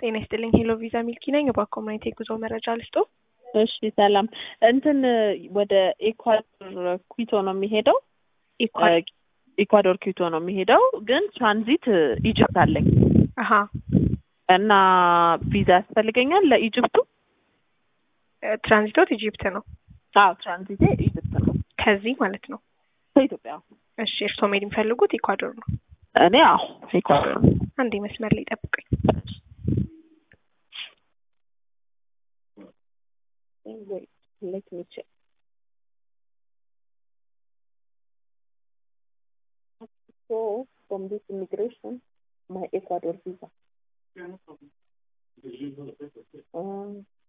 ጤና ይስጥልኝ። ሄሎ ቪዛ ሚልኪ ነኝ። በኮሚኒቲ የጉዞ መረጃ ልስጦ። እሺ ሰላም። እንትን ወደ ኢኳዶር ኩዊቶ ነው የሚሄደው። ኢኳዶር ኩዊቶ ነው የሚሄደው፣ ግን ትራንዚት ኢጅፕት አለኝ አሀ እና ቪዛ ያስፈልገኛል ለኢጅፕቱ። ትራንዚቶት ኢጂፕት ነው። አዎ ትራንዚቴ ኢጅፕት ነው ከዚህ ማለት ነው። ከኢትዮጵያ። እሺ እርስዎ መሄድ የሚፈልጉት ኢኳዶር ነው። እኔ አዎ ኢኳዶር ነው። አንዴ መስመር ላይ ጠብቁኝ። Wait, let me check. So, from this immigration, my Ecuador visa. Um,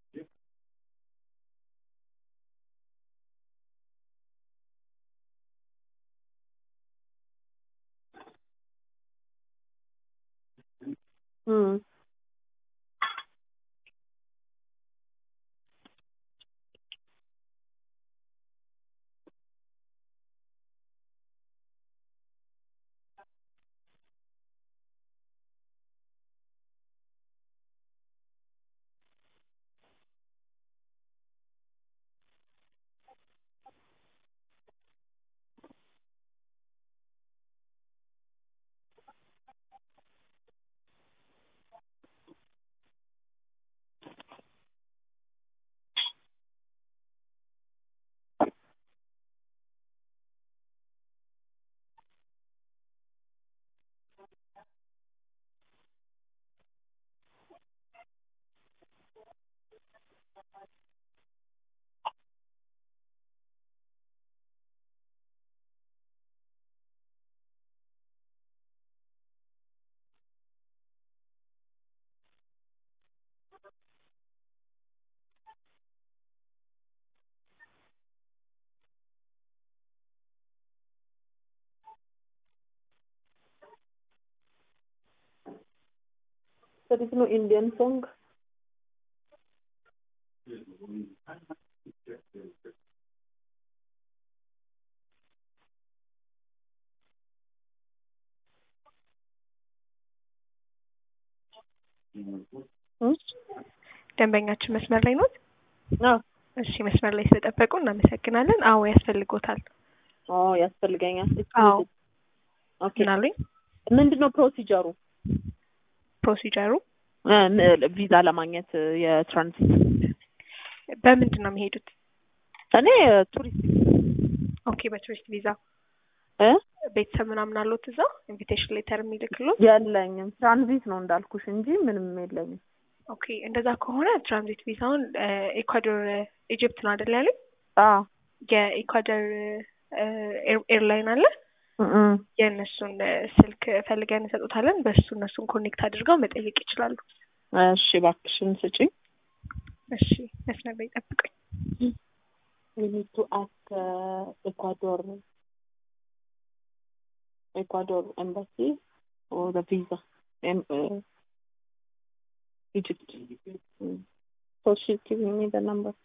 hmm. There is no Indian song. ደንበኛችን መስመር ላይ ኖት? አዎ እሺ መስመር ላይ ስለጠበቁ እናመሰግናለን። አዎ ያስፈልጎታል። አዎ ያስፈልገኛል። አዎ ኦኬ ምን አሉኝ? ምንድን ነው ፕሮሲጀሩ? ፕሮሲጀሩ ቪዛ ለማግኘት የትራንዚት በምንድን ነው የሚሄዱት? እኔ ቱሪስት ኦኬ በቱሪስት ቪዛ እ ቤተሰብ ምናምን አሉት እዛ ኢንቪቴሽን ሌተር የሚልክሉት? የለኝም ትራንዚት ነው እንዳልኩሽ እንጂ ምንም የለኝም። ኦኬ እንደዛ ከሆነ ትራንዚት ቪዛውን ኤኳዶር ኢጅፕት ነው አይደል ያለኝ? አዎ የኢኳዶር ኤርላይን አለ እም የእነሱን ስልክ ፈልገን እንሰጡታለን። በእሱ እነሱን ኮኔክት አድርገው መጠየቅ ይችላሉ። እሺ እባክሽን ስጪኝ። እሺ መስመር ላይ ጠብቀኝ። We need to ask uh, Ecuador, Ecuador embassy or the visa, em, uh, Egypt. Mm. So she's giving me the number.